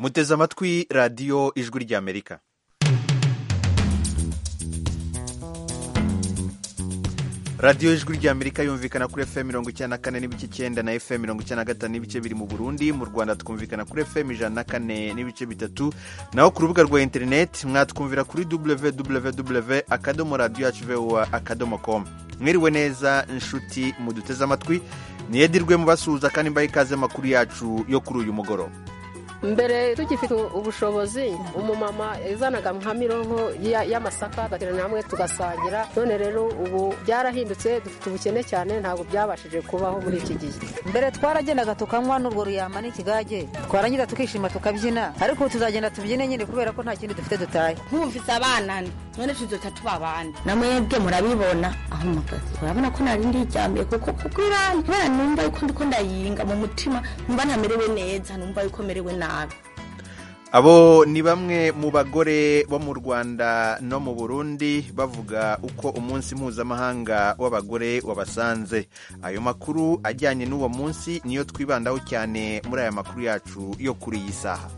muteze amatwi radiyo ijwi ry'amerika radiyo ijwi ry'amerika yumvikana kuri fm mirongo icyenda na kane n'ibice icyenda na fm mirongo icyenda na gatanu n'ibice biri mu burundi mu rwanda twumvikana kuri fm ijana na kane n'ibice bitatu naho ku rubuga rwa interineti mwatwumvira kuri www akadomo radiyo yacu voa akadomo com mwiriwe neza inshuti muduteze amatwi niyedirwe mubasuhuza kandi mbahe ikaze amakuru yacu yo kuri uyu mugoroba mbere tugifite ubushobozi umumama yazanaga nka mironko y'amasaka agaterana hamwe tugasangira none rero ubu byarahindutse dufite ubukene cyane ntabwo byabashije kubaho muri iki gihe mbere twaragendaga tukanywa n'urwo ruyama n'ikigage twarangiza tukishima tukabyina ariko ubu tuzagenda tubyine nyine kubera ko nta kindi dufite dutaye nkumvise abana none tuzoca tuba abandi namwebwe murabibona aho mugazi urabona ko nari ndiryamiye kuko kuko irani kubera numva yuko ndiko ndayinga mu mutima numva ntamerewe neza numva yuko merewe nabi abo ni bamwe mu bagore bo mu rwanda no mu burundi bavuga uko umunsi mpuzamahanga w'abagore wabasanze ayo makuru ajyanye n'uwo munsi niyo twibandaho cyane muri aya makuru yacu yo kuri iyi saha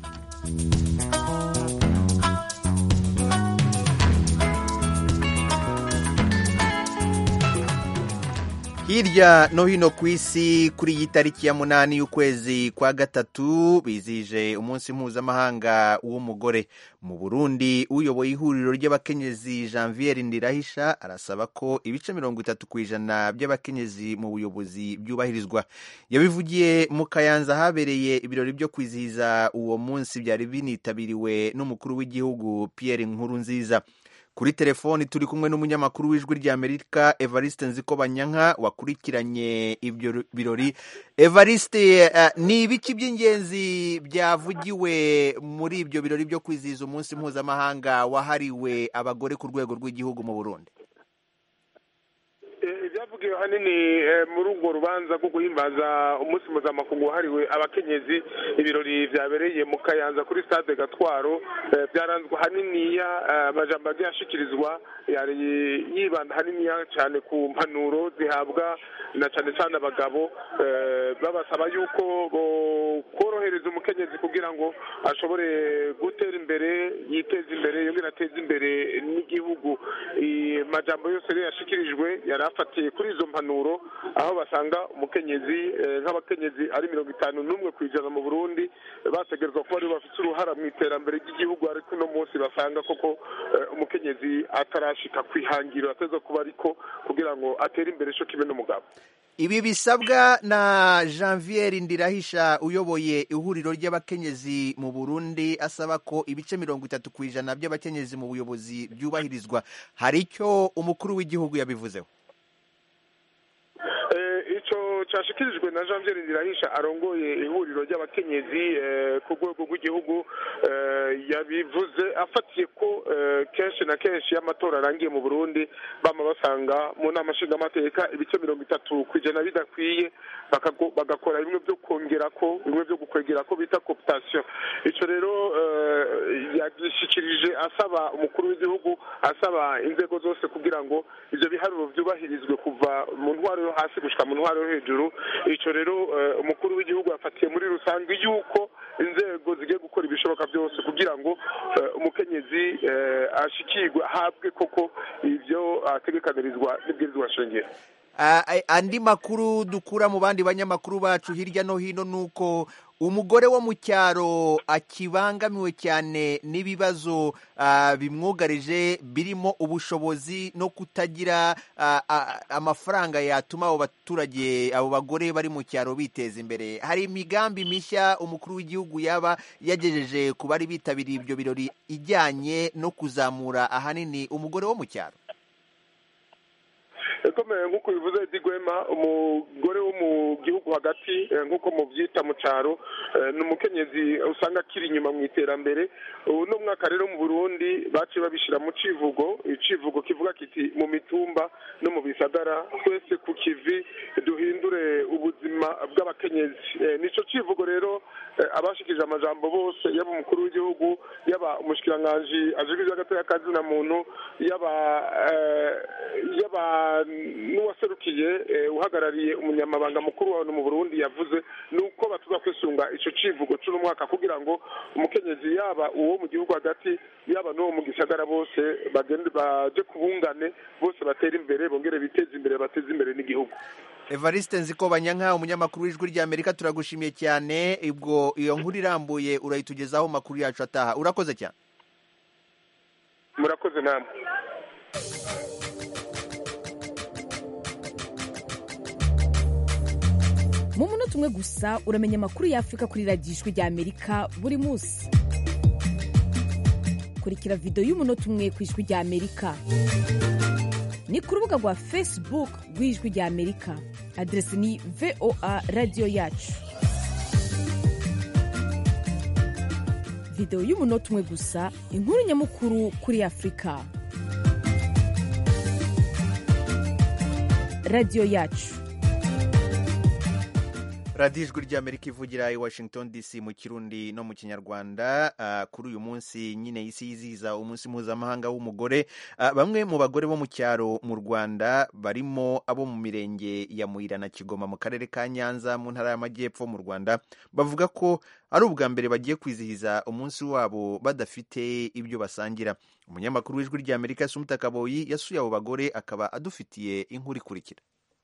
hirya no hino ku isi kuri iyi tariki ya munani y'ukwezi kwa gatatu bizihije umunsi mpuzamahanga w'umugore mu burundi uyoboye ihuriro ry'abakenyezi janvier ndirahisha arasaba ko ibice mirongo itatu ku ijana by'abakenyezi mu buyobozi byubahirizwa yabivugiye mu kayanza habereye ibirori byo kwizihiza uwo munsi byari binitabiriwe n'umukuru w'igihugu pierre nkurunziza kuri telefoni turi kumwe n'umunyamakuru w'ijwi ry'amerika evariste nzikobanyanka wakurikiranye ibyo birori evariste uh, ni ibiki by'ingenzi byavugiwe muri ibyo birori byo kwizihiza umunsi mpuzamahanga wahariwe abagore ku rwego rw'igihugu mu burundi ibyavugiwe hanini muri urwo rubanza rwo guhimbaza umunsi mpuzamakungu wahariwe abakenyezi ibirori byabereye mu kayanza kuri stade gatwaro byaranzwe haniniya amajambo agiye ashikirizwa yari yibanda haniniya cyane ku mpanuro zihabwa na cyane cyane abagabo babasaba yuko korohereza umukenyezi kugira ngo ashobore gutera imbere yiteza imbere yongera ateze imbere n'igihugu amajambo yose rero yashikirijwe yari afatiye kuri izo mpanuro aho basanga umukenyezi nk'abakenyezi ari mirongo itanu n'umwe ku ijana mu burundi bategerezwa kuba aribo bafite uruhara mu iterambere ry'igihugu ariko uno munsi basanga koko umukenyezi atarashika ku ihangiro ateza kuba ariko kugira ngo atere imbere cyo kimwe n'umugabo ibi bisabwa na janvier ndirahisha uyoboye ihuriro ry'abakenyezi mu burundi asaba ko ibice mirongo itatu ku ijana by'abakenyezi mu buyobozi byubahirizwa hari icyo umukuru w'igihugu yabivuzeho icyo cyashyikirijwe na jean pierre ndirahisha arongoye ihuriro ry'abakenyezi ku rwego rw'igihugu yabivuze afatiye ko kenshi na kenshi iyo amatora arangiye mu burundi bama basanga mu nama nshingamateka ibice mirongo itatu ku ijana bidakwiye bagakora bimwe byo kongera ko bimwe byo gukwegera ko bita koputasiyo icyo rero yagishyikirije asaba umukuru w'igihugu asaba inzego zose kugira ngo ibyo biharuro byubahirizwe kuva mu ntwaro yo hasi gushyira mu ntwaro yo hejuru icyo rero umukuru w'igihugu yafatiye muri rusange yuko inzego zigiye gukora ibishoboka byose kugira ngo umukenyezi ashikirwe ahabwe koko ibyo ategekanirizwa n'ibwirizwa shingiro andi makuru dukura mu bandi banyamakuru bacu hirya no hino ni uko umugore wo mu cyaro akibangamiwe cyane n'ibibazo bimwugarije birimo ubushobozi no kutagira amafaranga yatuma abo baturage abo bagore bari mu cyaro biteza imbere hari imigambi mishya umukuru w'igihugu yaba yagejeje ku bari bitabiriye ibyo birori ijyanye no kuzamura ahanini umugore wo mu cyaro ikomeye nk'uko bivuze digwema umugore wo mu gihugu hagati nk'uko mubyita mu cyaro ni umukenyezi usanga akiri inyuma mu iterambere uno mwaka rero mu burundi baciye babishyira mu civugo icivugo kivuga kiti mu mitumba no mu bisagara twese ku kivi duhindure ubuzima bw'abakenyezi nicyo kivugo rero abashikije amajambo bose yaba umukuru w'igihugu yaba umushikiranganji ajejwe iby'agateka na muntu yaba yaba n'uwaserukiye uhagarariye umunyamabanga mukuru wawe mu Burundi yavuze ni uko batuza kwisunga icyo civugo cy'uno mwaka kugira ngo umukenyezi yaba uwo mu gihugu hagati yaba n'uwo mu gisagara bose bagende baje kubungane bose batera imbere bongere biteze imbere bateze imbere n'igihugu evariste nziko banyanka umunyamakuru w'ijwi ry'amerika turagushimiye cyane ubwo iyo nkuru irambuye urayitugezaho makuru yacu ataha urakoze cyane murakoze namwe mu munota umwe gusa uramenya amakuru y'afurika kuri radiyo ijwi ry'amerika buri munsi kurikira videwo y'umunota umwe ku ijwi ry'amerika ni ku rubuga rwa facebook rw'ijwi ry'amerika aderesi ni voa radiyo yacu videwo y'umunota umwe gusa inkuru nyamukuru kuri afurika radiyo yacu radiyo ijwi ry'amerika ivugira i washington dc mu kirundi no mu kinyarwanda uh, kuri uyu munsi nyine isi yizihiza umunsi mpuzamahanga w'umugore uh, bamwe mu bagore bo mu cyaro mu rwanda barimo abo mu mirenge ya muyira na kigoma mu karere ka nyanza mu ntara y'amajyepfo mu rwanda bavuga ko ari ubwa mbere bagiye kwizihiza umunsi wabo badafite ibyo basangira umunyamakuru w'ijwi ry'amerika sumuta kaboyi yasuye abo bagore akaba adufitiye inkuru ikurikira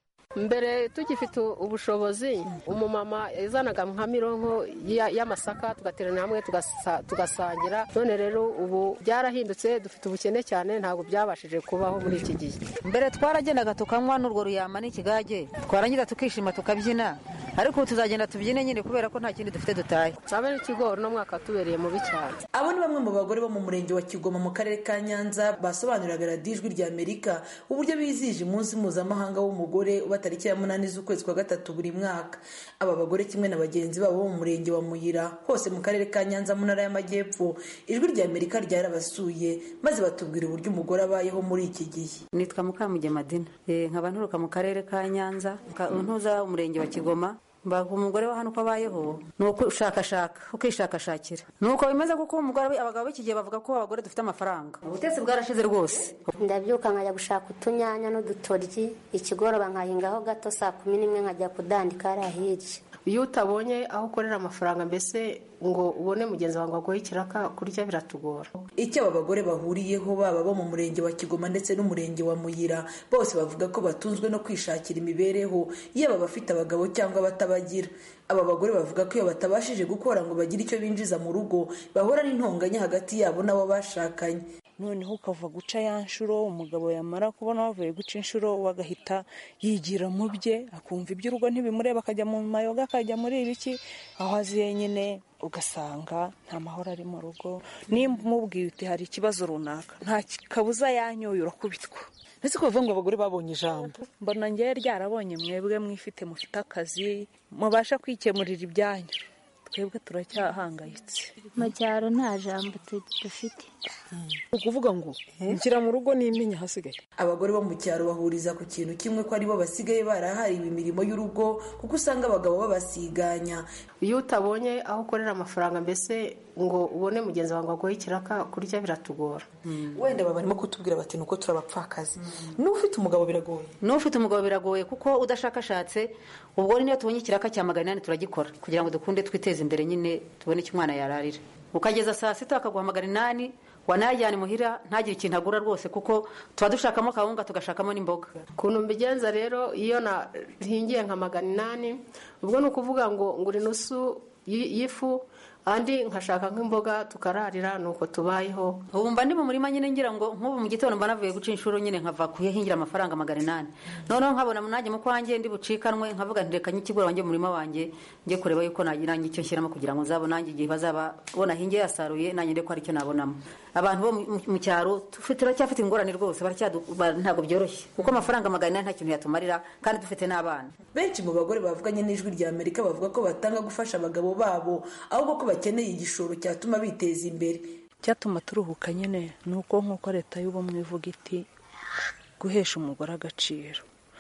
mbere tugifite ubushobozi umumama yazanaga nka mironko y'amasaka tugaterana hamwe tugasangira none rero ubu byarahindutse dufite ubukene cyane ntabwo byabashije kubaho muri iki gihe mbere twaragendaga tukanywa n'urwo ruyama n'ikigage twarangiza tukishima tukabyina ariko ubu tuzagenda tubyine nyine kubera ko nta kindi dufite dutaye sabe n'ikigori no mwaka tubereye mubi cyane abo ni bamwe mu bagore bo mu murenge wa kigoma mu karere ka nyanza basobanuriraga radiyo ijwi rya amerika uburyo bizihije umunsi mpuzamahanga w'umugore uba tariki ya munani z'ukwezi kwa gatatu buri mwaka aba bagore kimwe na bagenzi babo bo mu murenge wa muyira hose mu karere ka nyanza mu ntara y'amajyepfo ijwi rya amerika ryarabasuye maze batubwira uburyo umugore abayeho muri iki gihe nitwa mukamugemadina nkaba nturuka mu karere ka nyanza ntuza umurenge wa kigoma mbaga umugore wa hano uko abayeho ni ukwishakashaka ukishakashakira ni uko bimeze kuko umugore abagabo b'iki gihe bavuga ko abagore dufite amafaranga ubutetsi bwarashize rwose ndabyuka nkajya gushaka utunyanya n'udutoryi ikigoroba nkahingaho gato saa kumi n'imwe nkajya kudandika hariya hirya iyo utabonye aho ukorera amafaranga mbese ngo ubone mugenzi wawe ngo aguhe ikiraka kurya biratugora icyo aba bagore bahuriyeho baba bo mu murenge wa kigoma ndetse n'umurenge wa muyira bose bavuga ko batunzwe no kwishakira imibereho yaba abafite abagabo cyangwa abatabagira aba bagore bavuga ko iyo batabashije gukora ngo bagire icyo binjiza mu rugo bahura n'intonganya hagati yabo n'abo bashakanye noneho ukava guca ya nshuro umugabo yamara kubona wavuye guca inshuro we agahita yigira mu bye akumva iby'urugo ntibimureba akajya mu mayoga akajya muri ibiki aho aziye nyine ugasanga nta mahoro ari mu rugo nimba umubwiye uti hari ikibazo runaka nta kabuza yanyoye urakubitwa ndetse kuvuga ngo abagore babonye ijambo mbona ngewe ryarabonye mwebwe mwifite mufite akazi mubasha kwikemurira ibyanyu twebwe turacyahangayitse mu cyaro nta jambo dufite ni ukuvuga ngo nshyira mu rugo n'imenya ahasigaye abagore bo mu cyaro bahuriza ku kintu kimwe ko aribo basigaye barahariwe imirimo y'urugo kuko usanga abagabo babasiganya iyo utabonye aho ukorera amafaranga mbese ngo ubone mugenzi wawe ngo aguhe ikiraka kurya biratugora wenda baba barimo kutubwira bati nuko turabapfakazi n'ufite umugabo biragoye n'ufite umugabo biragoye kuko udashakashatse ubwo niyo tubonye ikiraka cya magana inani turagikora kugira ngo dukunde twiteze imbere nyine tubone icyo umwana yararira ukageza saa sita bakaguha magana inani wanayajyana imuhira ntagire ikintu agura rwose kuko tuba dushakamo akawunga tugashakamo n'imboga ukuntu mbigenza rero iyo nahingiye nka magana inani ubwo ni ukuvuga ngo ngura inusu y'ifu andi nkashaka nk'imboga tukararira nuko tubayeho ubu mba ndi mu murima nyine ngira ngo nk'ubu mu gitondo mba navuye guca inshuro nyine nkava kuyahingira amafaranga magana inani noneho nkabona nanjye mu kwanjye ndi bucikanwe nkavuga nti reka nyikigura wanjye mu murima wanjye njye kureba yuko nagira icyo nshyiramo kugira ngo nzabone nanjye igihe bazaba bona hinge yasaruye nanjye ndeko hari icyo nabonamo abantu bo mu cyaro turacyafite ingorane rwose ntabwo byoroshye kuko amafaranga magana inani nta kintu yatumarira kandi dufite n'abana benshi mu bagore bavuganye n'ijwi rya amerika bavuga ko batanga gufasha abagabo babo ahubwo ko bakeneye igishoro cyatuma biteza imbere cyatuma turuhuka nyine ni uko nk'uko leta y'ubumwe ivuga iti guhesha umugore agaciro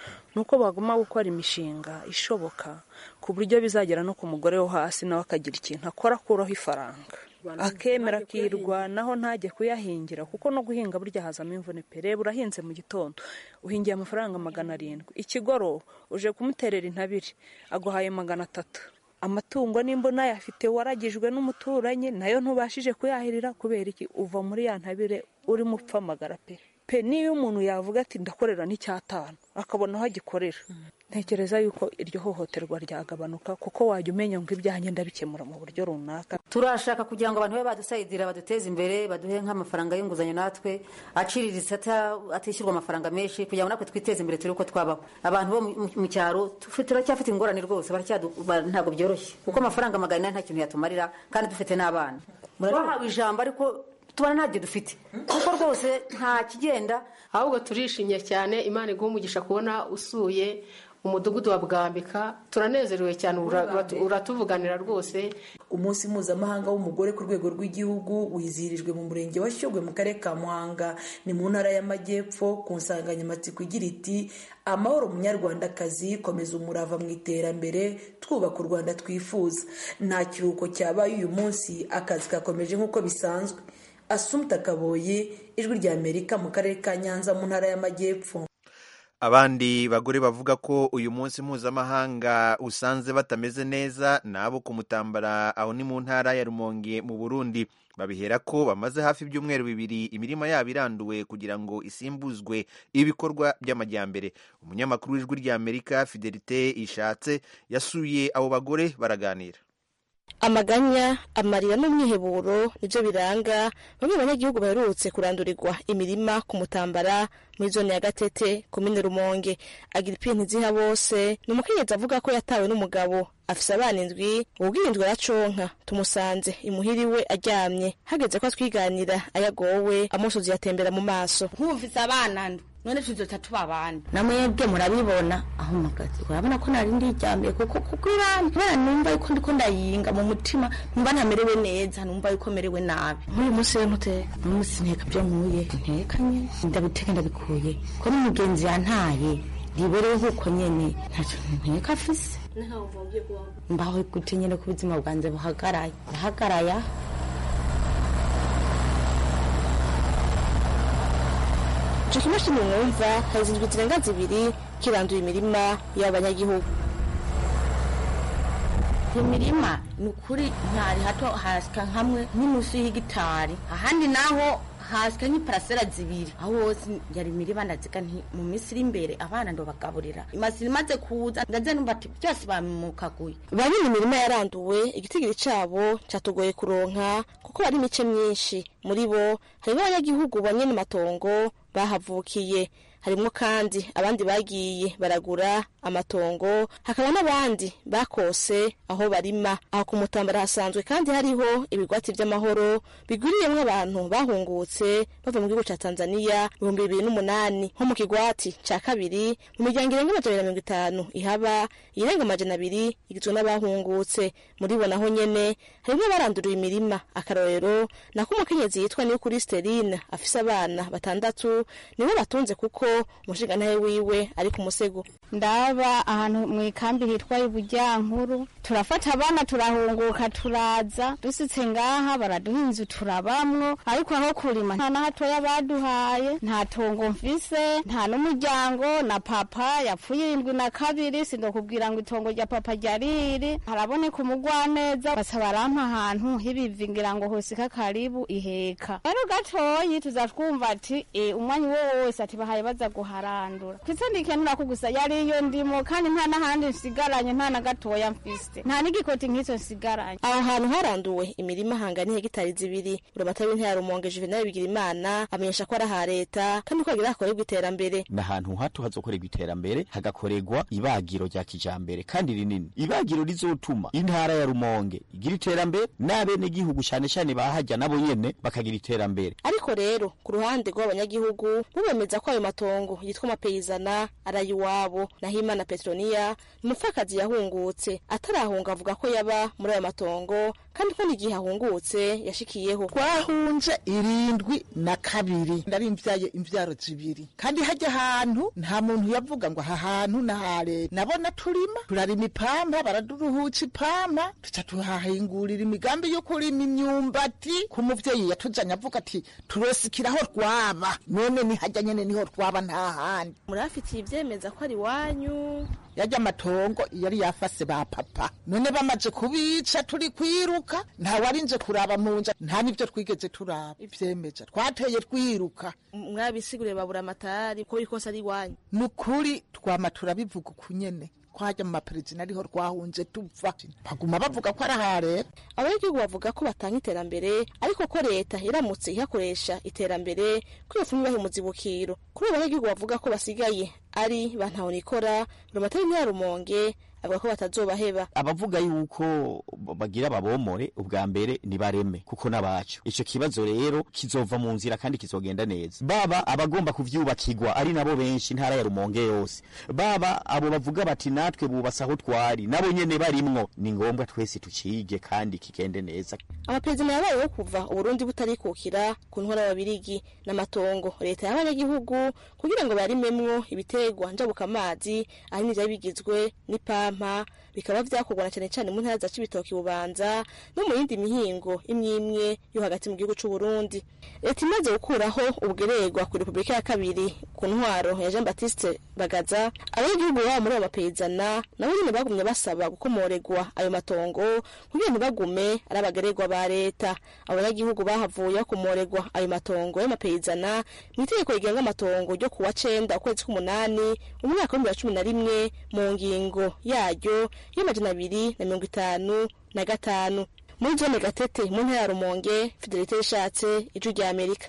ni uko baguma gukora imishinga ishoboka ku buryo bizagera no ku mugore wo hasi nawe akagira ikintu akora akuraho ifaranga akemera akirwanaho ntajye kuyahingira kuko no guhinga burya hazamo imvune pe reba urahinze mu gitondo uhingiye amafaranga magana arindwi ikigoroba uje kumuterera intabire aguhaye magana atatu amatungo nimba unayafite waragijwe n'umuturanyi nayo ntubashije kuyahirira kubera iki uva muri ya ntabire urimo upfamagara pe pe niyo umuntu yavuga ati ndakorera n'icyatanu akabona aho agikorera ntekereza yuko iryo hohoterwa ryagabanuka kuko wajya umenya ngo ibyanjye ndabikemura mu buryo runaka turashaka kugira ngo abantu babe badusayidira baduteze imbere baduhe nk'amafaranga y'inguzanyo natwe aciriritse atishyurwa amafaranga menshi kugira ngo natwe twiteze imbere turi uko twabaho abantu bo mu cyaro turacyafite ingorane rwose ntabwo byoroshye kuko amafaranga magana ane nta kintu yatumarira kandi dufite n'abana bahawe ijambo ariko tubona ntabyo dufite kuko rwose nta kigenda ahubwo turishimye cyane imana iguha umugisha kubona usuye umudugudu wa bwambika turanezerewe cyane uratuvuganira rwose umunsi mpuzamahanga w'umugore ku rwego rw'igihugu wizihirijwe mu murenge wa shyogwe mu karere ka muhanga ni mu ntara y'amajyepfo ku nsanganyamatsiko igira iti amahoro munyarwandakazi komeza umurava mu iterambere twubaka u rwanda twifuza nta kiruhuko cyabaye uyu munsi akazi kakomeje nk'uko bisanzwe asumta kaboye ijwi ry'amerika mu karere ka nyanza mu ntara y'amajyepfo abandi bagore bavuga ko uyu munsi mpuzamahanga usanze batameze neza nabo kumutambara aho ni mu ntara ya rumonge mu burundi babihera ko bamaze hafi ibyumweru bibiri imirima yabo iranduwe kugira ngo isimbuzwe ibikorwa by'amajyambere umunyamakuru w'ijwi ry'amerika fidelite ishatse yasuye abo bagore baraganira amaganya amarira n'umwiheburo nibyo biranga bamwe mu banyagihugu baherutse kurandurirwa imirima ku mutambara muri zone ya gatete komine rumonge agira ipinti ziha bose ni umukenyezi avuga ko yatawe n'umugabo afise abana indwi ubwirindwi araconka tumusanze imuhiriwe aryamye hageze ko atwiganira ayagowe amusozi yatembera mu maso nk'ufise abana ndwi none tuzoca tuba abandi namwebwe murabibona aho mpagaze urabona ko nari ndiryamiye kuko kuko irani kubera numva yuko ndiko ndayinga mu mutima numva ntamerewe neza numva yuko merewe nabi nk'uyu munsi rero ntuteka uyu munsi nteka byo nkuye nteka nyene ndabiteka ndabikuye ko n'umugenzi yantaye riberewe nk'uko nyene ntacyo nteka afise mbaho gute nyene ko ubuzima bwanjye buhagaraye buhagaraye ico kimashini mwumva hari indwi zirenga zibiri kiranduye imirima y'abanyagihugu imirima ni ukuri ntari hato hasika hamwe nk'inusu y'igitari ahandi naho hasika nk'iparasera zibiri aho hose yari imirima ndaziga nti mu minsi iri imbere abana ndobagaburira imasi imaze kuza ndaze numva ati byose bamukaguye bamwe mu mirima yaranduwe igitigiri cabo catugoye kuronka kuko bari imice myinshi muri bo harimo abanyagihugu banyene matongo bahavukiye harimwo kandi abandi bagiye baragura amatongo hakaba n'abandi bakose aho barima aho ku mutambara hasanzwe kandi hariho ibigwati vy'amahoro bigwiriyemwo abantu bahungutse bava mu gihugu ca tanzaniya ibihumbi bibiri n'umunani nko mu kigwati ca kabiri mu miryango irenga amajana na mirongo itanu ihaba iyirenga amajana abiri igizwe n'abahungutse muri bo naho nyene harimwo baranduriwe imirima akarorero nako umukenyezi yitwa niyo kuri sterine afise abana batandatu niwe batunze kuko umushingantahe wiwe ari ku musego ndaba ahantu mu ikambi hitwa ibujyankuru turafata abana turahunguka turaza dusitse ngaha baraduha inzu turabamwo ariko aho kurima nta na hatoya baduhaye nta tongo mfise nta n'umuryango na papa yapfuye irindwi na kabiri sindokubwira ngo itongo rya papa ryariri haraboneka umugwaneza basa barampa ahantu hibivi ngira ngo hosika karibu iheka rero gatoyi tuzatwumva ati e, umwanya uwo wose ati bahaye baza guharandura ndetse ndikenura ko gusa yari iyo ndimo kandi nta n'ahandi nsigaranye nta na gatoya mfise nta n'igikoti nk'icyo nsigaranye aho hantu haranduwe imirima hangana hegitari zibiri buramatari w'intara ya rumonge juvenal bigirimana amenyesha ko ari aha leta kandi ko hagira hakorerwa iterambere ni ahantu hato hazokorerwa iterambere hagakorerwa ibagiro rya kijambere kandi rinini ibagiro rizotuma intara ya rumonge igira iterambere n'abenegihugu cyane cyane bahajya nabo nyene bakagira iterambere ariko rero ku ruhande rw'abanyagihugu bo bemeza ko ayo matongo yitwa amapeyizana ari iwabo naho imana petroniya umupfakazi yahungutse atarahunga avuga ko yaba muri ayo matongo kandi ko n'igihe ahungutse yashikiyeho twahunze irindwi na kabiri ndari mvyaye imvyaro zibiri kandi hajya ahantu nta muntu yavuga ngo aha hantu nahare nabona turima turarima ipampa baraduruhuca ipampa tuca tuhahingurira imigambi yo kurima imyumbati ku muvyeyi yatuzanye avuga ati turosikiraho rwaba none ni hajya nyene niho rwaba nta handi murafitiye ivyemeza ko ari wanyu yajya amatongo yari yafase ba papa none bamaze kubica turi kwiruka nta warinze kuraba mu nja nta n'ivyo twigeze turaba ivyemeza twateye twiruka mwabisiguriye babura amatari ko ikosa ari wanyu ni ukuri twama turabivuga uku nyene twajya mu maperezida ariho rwahunze tuva baguma bavuga ko ari aha leta abanyagihugu bavuga ko batanga iterambere ariko ko leta iramutse ihakoresha iterambere ko iyo fumu ibaha umuzibukiro kuri abo banyagihugu bavuga ko basigaye ari ba ntahonikora rumatari ya rumonge avuga ko batazobaheba abavuga yuko bagira babomore ubwa mbere nibareme kuko n'abacu ico kibazo rero kizova mu nzira kandi kizogenda neza baba abagomba kuvyubakirwa ari nabo benshi intara ya rumonge yose baba abo bavuga bati natwe bubasa aho twari nabo nyene barimwo ni ngombwa twese tucige kandi kigende neza amaperezida yabayeho kuva uburundi butarikukira ku ntwara y'ababirigi n'amatongo leta y'abanyagihugu kugira ngo barimemwo ibitegwa njabuka amazi ahanini vyari bigizwe n'ipampa pampa bikaba vyakorwa na cane cane mu ntara za Cibitoke Bubanza no mu yindi mihingo imwe imwe yo hagati mu gihugu c'u Burundi leta imaze gukuraho ubugererwa ku Republika ya kabiri ku ntwaro ya Jean Baptiste Bagaza abanyagihugu babo muri abo bapezana nabo nyene bagumye basaba gukomoregwa ayo matongo kugira ntibagume ari abagererwa ba leta abanyagihugu bahavuye bakomoregwa ayo matongo y'amapezana mu itegeko rigenga amatongo ryo kuwa cenda ukwezi k'umunani umwaka w'ibihumbi bibiri na cumi na rimwe mu ngingo yaryo y'amajana abiri na mirongo itanu na gatanu muri zone gatete mu ntara ya rumonge fidelite yishatse ijwi rya amerika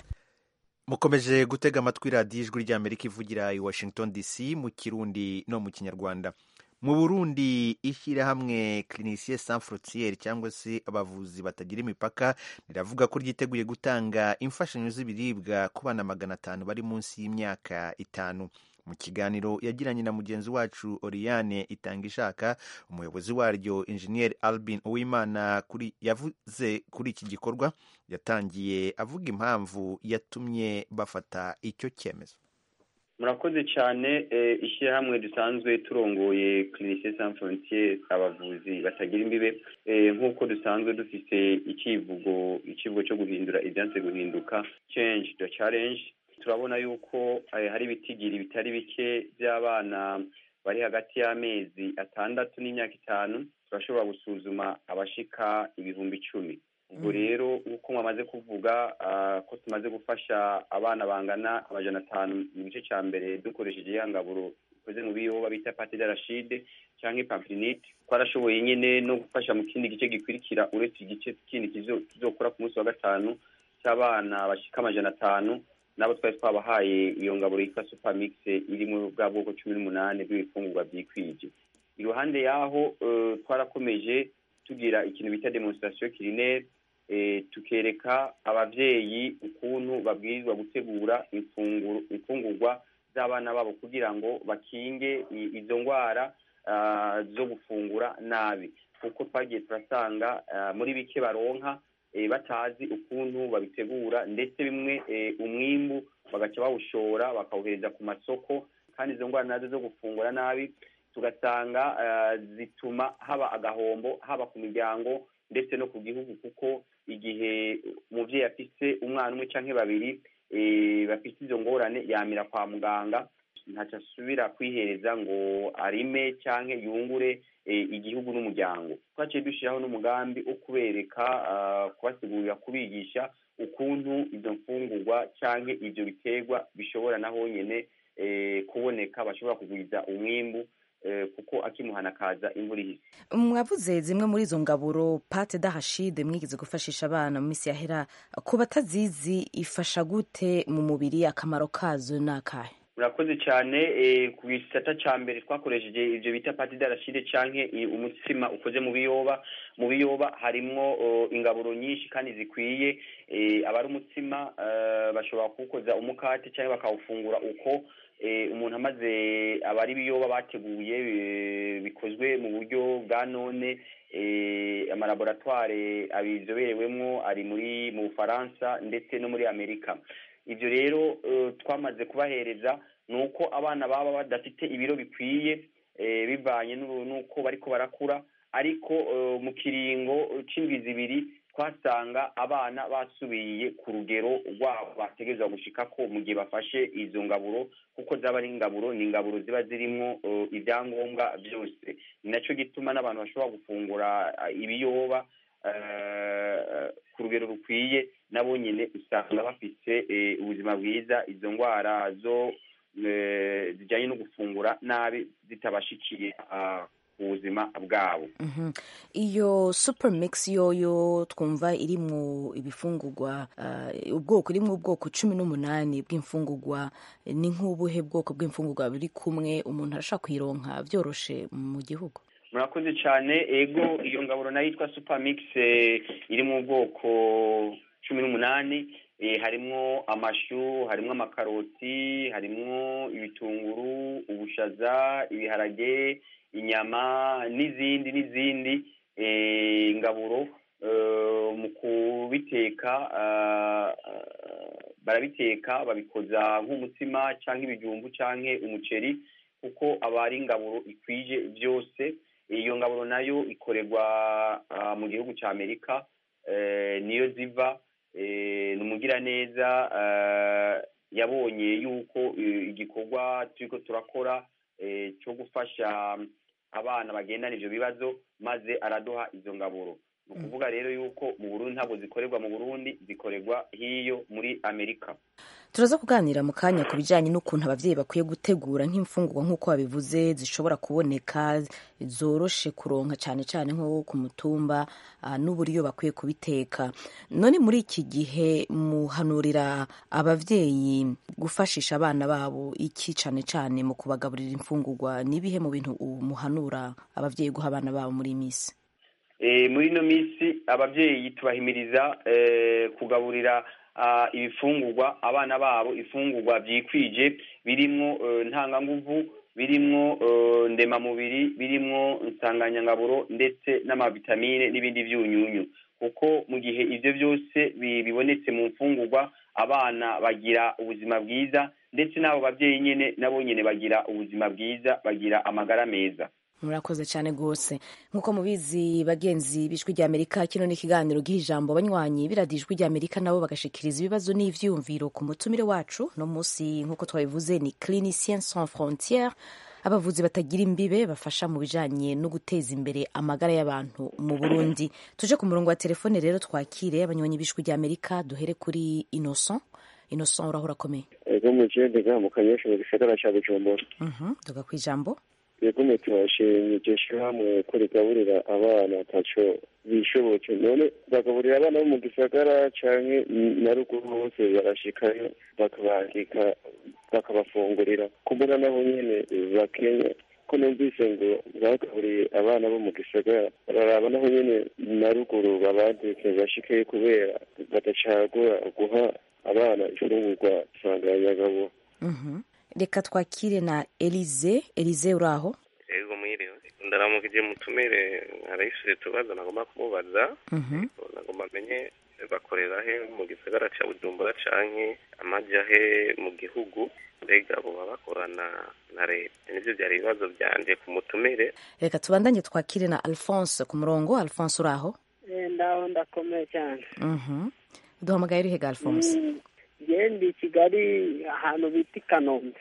mukomeje gutega amatwi radiyo ijwi ry'amerika ivugira i washington dc mu kirundi no mu kinyarwanda mu burundi ishyirahamwe clinicien sans frontiere cyangwa se abavuzi batagira imipaka riravuga ko ryiteguye gutanga imfashanyo z'ibiribwa ku bana magana atanu bari munsi y'imyaka itanu mu kiganiro yagiranye na mugenzi wacu Oriane itanga ishaka umuyobozi waryo Engineer Albin Uwimana kuri yavuze kuri iki gikorwa yatangiye avuga impamvu yatumye bafata icyo cyemezo murakoze cyane ishyirahamwe dusanzwe turongoye clinicien sans frontiere abavuzi batagira imbibe nk'uko dusanzwe dufite icyivugo icyivugo cyo guhindura ibyanze guhinduka change the challenge turabona yuko hari ibitigiri bitari bike by'abana bari hagati y'amezi atandatu n'imyaka itanu turashobora gusuzuma abashika ibihumbi icumi ubwo rero nk'uko mwamaze kuvuga ko tumaze gufasha abana bangana amajana atanu mu gice cya mbere dukoresheje ihangaburo ikoze mu biyoba bita pate de rashide cyangwa ipamplinite twarashoboye nyine no gufasha mu kindi gice gikurikira uretse igice kindi kizokora ku munsi wa gatanu cy'abana bashika amajana atanu nabo twari twabahaye iyo ngaburo yitwa supermix iri mu bwa bwoko cumi n'umunani bw'ibifungurwa byikwije iruhande y'aho twarakomeje tugira ikintu bita demonstration culinaire tukereka abavyeyi ukuntu babwirizwa gutegura imfungurwa z'abana babo kugira ngo bakinge izo ndwara zo gufungura nabi kuko twagiye turasanga muri bike baronka batazi ukuntu babitegura ndetse bimwe umwimbu bagaca bawushora bakawuhereza ku masoko kandi izo ndwara nazo zo gufungura nabi tugasanga zituma haba agahombo haba ku miryango ndetse no ku gihugu kuko igihe umubyeyi afise umwana umwe cyangwa babiri bafite izo ngorane yamira kwa muganga ntacyo asubira kwihereza ngo arime cyangwa yungure igihugu n'umuryango twaciye dushyiraho n'umugambi wo kubereka kubasigurira kubigisha ukuntu izo mfungurwa cyangwa ibyo biterwa bishobora naho nyine kuboneka bashobora kugwiza umwimbu kuko akimuhana akaza imvura ihise mwavuze zimwe muri izo ngaburo pate dahashide mwigeze gufashisha abana mu minsi yahera ku batazizi ifasha gute mu mubiri akamaro kazo ni akahe murakoze cyane ku gisata cya mbere twakoresheje ibyo bita pati darashide cyangwa umutsima ukoze mu biyoba mu biyoba harimo ingaburo nyinshi kandi zikwiye abari umutsima bashobora kuwukoza umukate cyangwa bakawufungura uko umuntu amaze abari ibiyoba bateguye bikozwe mu buryo bwa none amalaboratware abizoberewemo ari muri mu bufaransa ndetse no muri amerika ibyo rero twamaze kubahereza ni uko abana baba badafite ibiro bikwiye bivanye n'uko bariko barakura ariko mu kiringo c'indwi zibiri twasanga abana basubiye ku rugero rwabo bategerezwa gushikako mu gihe bafashe izo ngaburo kuko zaba ari ingaburo ni ingaburo ziba zirimwo ibyangombwa byose ni nacyo gituma n'abantu bashobora gufungura ibiyoba ku rugero rukwiye nabo nyine usanga bafite ubuzima bwiza izo ndwara zo zijyanye no gufungura nabi zitabashikiye ubuzima bwabo iyo super mix yoyo twumva irimwo ibifungurwa ubwoko irimwo ubwoko cumi n'umunani bw'imfungurwa ni nk'ubuhe bwoko bw'imfungurwa buri kumwe umuntu arashaka kuyironka byoroshe mu gihugu murakoze cyane ego iyo ngaburo nayo yitwa super mix iri mu bwoko cumi n'umunani harimwo amashu harimwo amakaroti harimwo ibitunguru ubushaza ibiharage inyama n'izindi n'izindi ingaburo mu kubiteka barabiteka babikoza nk'umutsima cyangwa ibijumbu cyangwa umuceri kuko aba ari ingaburo ikwije byose iyo ngaburo nayo ikorerwa mu gihugu cya amerika niyo ziva ni umugiraneza yabonye yuko igikorwa turiko turakora cyo gufasha abana bagendana ibyo bibazo maze araduha izo ngaburo ni ukuvuga rero yuko mu burundi ntabwo zikorerwa mu burundi zikorerwa hiyo muri amerika turaza kuganira mu kanya ku bijyanye n'ukuntu ababyeyi bakwiye gutegura nk'imfungurwa nk'uko babivuze zishobora kuboneka zoroshe kuronka cyane cyane nko ku mutumba n'uburyo bakwiye kubiteka none muri iki gihe muhanurira ababyeyi gufashisha abana babo iki cyane cyane mu kubagaburira imfungurwa n'ibihe mu bintu muhanura ababyeyi guha abana babo muri iyi minsi muri ino minsi ababyeyi tubahimiriza kugaburira ibifungurwa abana babo ifungurwa byikwije birimwo ntanganguvu birimwo ndemamubiri birimwo insanganyangaburo ndetse n'amavitamine n'ibindi byunyunyu kuko mu gihe ibyo byose bibonetse mu mfungurwa abana bagira ubuzima bwiza ndetse n'abo babyeyi nyine nabo nyine bagira ubuzima bwiza bagira amagara meza murakoze cyane rwose nk'uko mubizi bagenzi b'ijwi ry'amerika kino ni ikiganiro giha ijambo abanywanyi biradiye ijwi ry'amerika nabo bagashikiriza ibibazo n'ivyumviro ku mutumire wacu no munsi nk'uko twabivuze ni clinicien sans frontiere abavuzi batagira imbibe bafasha mu bijanye no guteza imbere amagara y'abantu mu burundi tuje ku murongo wa telefone rero twakire abanywanyi b'ijwi ry'amerika duhere kuri innocent innocent urahora akomeye ego mu jendega mu kanyesha mu gisagara ca bujumbura tuga kw'ijambo yego turashimye iryo shyirahamwe ko rigaburira abana ataco bishoboke none bagaburira abana bo mu gisagara canke na ruguru hose barashikayo bakabandika bakabafungurira kumbura naho nyene bakenya ko numvise ngo bagaburiye abana bo mu gisagara bararaba naho nyene na ruguru babandike bashikeyo kubera badacagura guha abana ifungurwa nsanganyagabo reka twakire na elize elize uri aho ego mwiriwe ndaramukije mutumire arayishure tubaza nagomba kumubaza nagomba amenye bakorera he mu gisagara ca bujumbura canke amaja he mu gihugu mbega boba bakorana na leta nivyo vyari ibibazo vyanje ku mutumire reka tubandanye twakire na alphonse ku murongo alphonse uri aho ndaho ndakomeye cyane duhamagaye uri hega alphonse ndi kigali ahantu bita i kanombe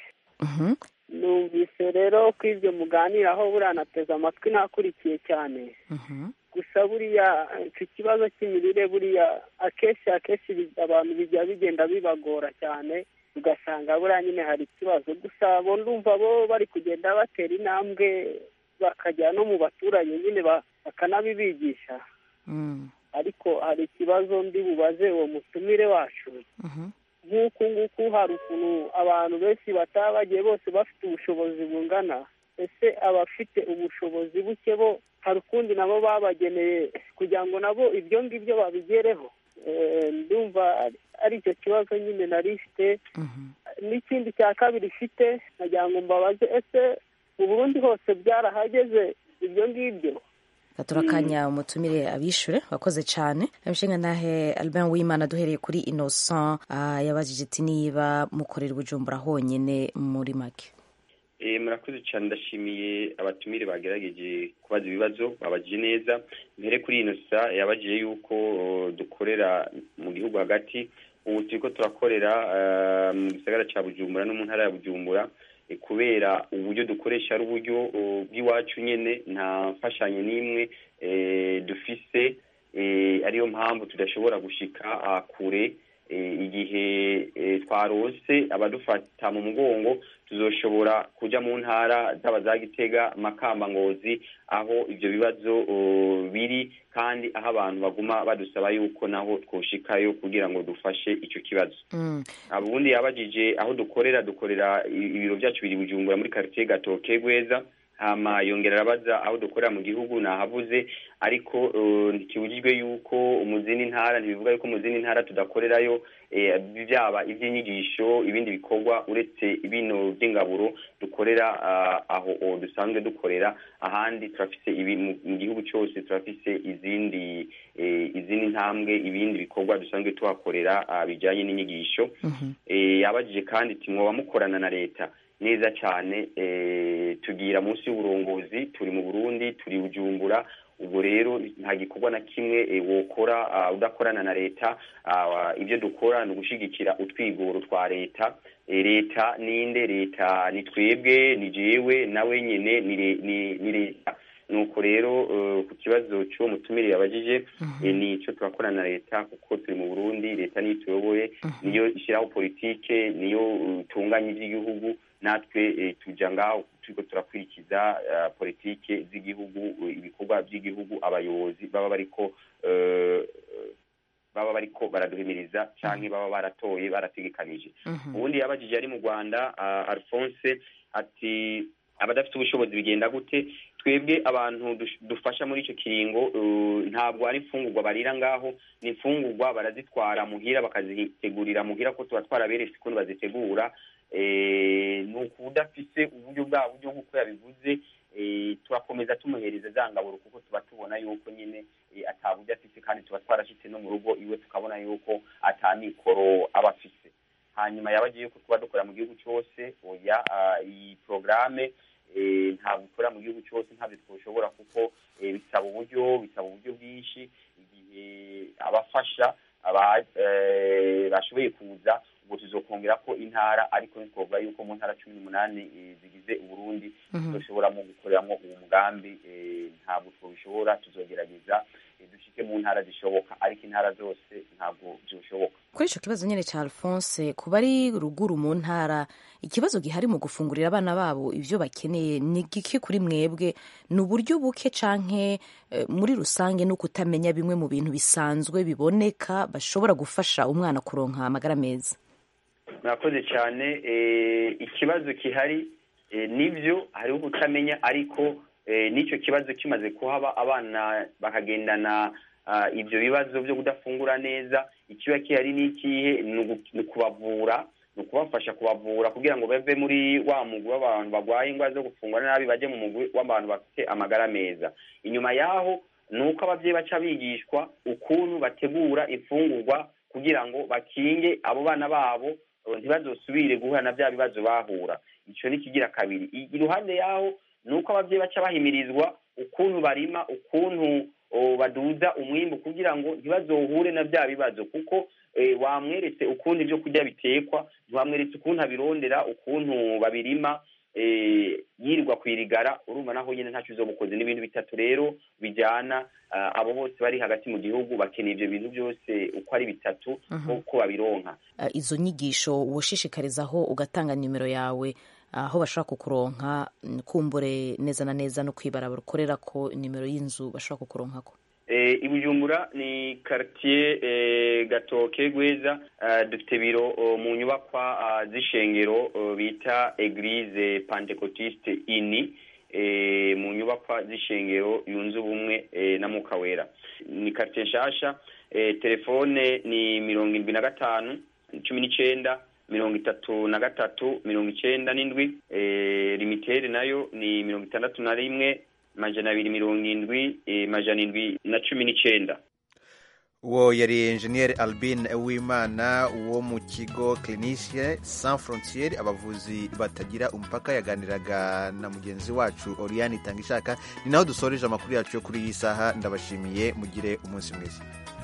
numvise rero ko ibyo muganiraho buriya nateze amatwi nakurikiye cyane gusa buriya icyo kibazo cy'imirire buriya akenshi akenshi abantu bijya bigenda bibagora cyane ugasanga buriya nyine hari ikibazo gusa bo ndumva bo bari kugenda batera intambwe bakajya no mu baturage nyine bakanabibigisha ariko hari ikibazo ndi bubaze uwo mutumire wacu nk'uku nguku hari ukuntu abantu benshi bataba bagiye bose bafite ubushobozi bungana ese abafite ubushobozi buke bo hari ukundi nabo babageneye kugira ngo nabo ibyo ngibyo babigereho ndumva ari icyo kibazo nyine nari ifite n'ikindi cya kabiri ifite nagira ngo mbabaze ese mu burundi hose byarahageze ibyo ngibyo turakanya umutumire abishure wakoze cyane abishinga nahe Albin Wimana duhereye kuri Innocent ah, yabajije ati niba mukorera ubujumbura honyine muri make Eh, murakoze cyane ndashimiye abatumire bagerageje kubaza ibibazo babajije neza mbere kuri ino sa yabajije yuko uh, dukorera mu gihugu hagati ubu turiko turakorera uh, mu gisagara ca bujumbura no mu ntara ya bujumbura eh, kubera uburyo dukoresha ari uburyo uh, bw'iwacu nyene nta mfashanyo n'imwe eh, dufise eh, ariyo mpamvu tudashobora gushika ah, kure eh, igihe eh, twarose abadufata mu mugongo tuzoshobora kuja mu ntara zaba za Gitega Makamba Ngozi aho ivyo bibazo uh, biri kandi aho abantu baguma badusaba yuko naho twoshikayo kugira ngo dufashe ico kibazo ubundi yabajije aho dukorera dukorera i- ibiro byacu biri Bujumbura muri quartier Gatoke Gweza hama yongera arabaza aho dukorera mu gihugu nahavuze ariko uh, ntikibujijwe yuko mu zindi ntara ntibivuga yuko mu zindi ntara tudakorerayo eh, byaba iby'inyigisho ibindi bikorwa uretse bino by'ingaburo dukorera ah, aho o dusanzwe dukorera ahandi turafise ibi mu mu gihugu cyose turafise izindi eh, izindi ntambwe ibindi bikorwa dusanzwe tuhakorera ah, bijanye n'inyigisho eh, yabajije kandi ati mwoba mukorana na leta neza cyane eh, tugira munsi y'uburongozi turi mu Burundi turi Bujumbura ubwo rero nta gikorwa na kimwe eh, wokora ah, udakorana na leta ah, ibyo dukora ni ugushigikira utwigoro twa leta Eh, leta ninde leta ni twebwe ni jewe nawe nyene ni le- ni- ni leta nuko rero eh, ku kibazo cy'uwo mutumire yabajije eh, ni icyo turakorana na leta kuko turi mu burundi leta niyo ituyoboye niyo ishyiraho politike niyo eh, itunganya iby'igihugu natwe eh, tuja ngaho turiko turakurikiza eh, politike z'igihugu eh, ibikorwa by'igihugu abayobozi baba bariko eh, baba bariko baraduhimiriza canke baba baratoye barategekanije ubundi yabajije ari mu rwanda uh, alphonse ati abadafite ubushobozi bigenda gute twebwe abantu dush- dufasha muri ico kiringo uh, ntabwo ari imfungurwa barira ngaho ni imfungurwa barazitwara muhira bakazitegurira muhira ko tuba twaraberetse ukuntu bazitegura eh, ni ukudafise uburyo bwa buryo nk'uko yabivuze eh, turakomeza tumuhereza za ngaburo kuko tuba tubona yuko nyine eh, ata buryo afise kandi tuba twarashitse no mu rugo iwe tukabona yuko ata mikoro aba afise hanyuma yabagiye yuko tuba dukora mu gihugu cyose oya ah, iyi porogaramu ntabwo ikora mu gihugu cyose ntabwo twushobora kuko eh, bisaba uburyo bisaba uburyo bwinshi igihe abafasha aba- eh, bashoboye kuza ubwo tuzokongera ko intara ariko ntitwovuga yuko mu ntara cumi n'umunani eh, zigize uburundi Mhm. tudashoboramo gukoreramo uwo mugambi eh, ntabwo twabishobora tuzogerageza eh, dushike mu ntara zishoboka ariko intara zose ntabwo zishoboka kuri icyo kibazo nyine cya alphonse ku bari ruguru mu ntara ikibazo gihari mu gufungurira abana babo ibyo bakeneye ni gike kuri mwebwe ni uburyo buke canke eh, muri rusange no kutamenya bimwe mu bintu bisanzwe biboneka bashobora gufasha umwana kuronka amagara meza murakoze cyane eh, ikibazo gihari eh, nibyo hariho kutamenya ariko eh, n'icyo kibazo kimaze kuhaba abana bakagendana ah, ibyo bibazo byo kudafungura neza ikiba gihari ni ikihe ni ugu- ni ukubavura ni ukubafasha kubavura kugira ngo bave muri wa mugwi w'abantu barwaye indwara zo gufungura nabi bajye mu mugwi w'abantu bafite amagara meza inyuma yaho ni uko ababyeyi baca bigishwa ukuntu bategura imfungurwa kugira ngo bakinge abo bana babo eh, ntibazosubire guhura na bya bibazo bahura icyo ni ikigira kabiri I- iruhande yaho ni uko ababyeyi baca bahimirizwa ukuntu barima ukuntu oh, baduza umwimbu kugira ngo ntibazohure na bya bibazo kuko eh, wamweretse ukuntu ibyo kurya bitekwa ntiwamweretse ukuntu abirondera ukuntu babirima eh, yirirwa kwirigara urumva naho nyine ntacyo uzomukoze n'ibintu bitatu rero bijyana ah, abo bose bari hagati mu gihugu bakeneye ibyo bintu byose uko ari bitatu Mhm. uko babironka Eh, izo nyigisho woshishikarizaho ugatanga nimero yawe aho bashobora kukuronka mm, kumbure neza na neza no kwibara barukorera ko nimero y'inzu bashobora kukuronkako Eh, i Bujumbura ni quartier eh, Gatoke Gweza eh, dufite biro oh, mu nyubakwa ah, z'ishengero oh, bita Eglise Pentecotiste ini eh, mu nyubakwa z'ishengero yunze ubumwe eh, na Mwuka Wera ni quartier nshasha eh, telefone ni mirongo indwi na gatanu cumi n'icenda mirongo itatu na gatatu mirongo icenda n'indwi eh, limitere nayo ni mirongo itandatu na rimwe majana abiri mirongo indwi eh, majana indwi na cumi n'icenda uwo yari enjeniyeri albin uwimana wo mu kigo clinicie sans frontiere abavuzi batagira umupaka yaganiraga na mugenzi wacu oriane itanga ishaka ni naho dusoreje amakuru yacu yo kuri iyi saha ndabashimiye mugire umunsi mwiza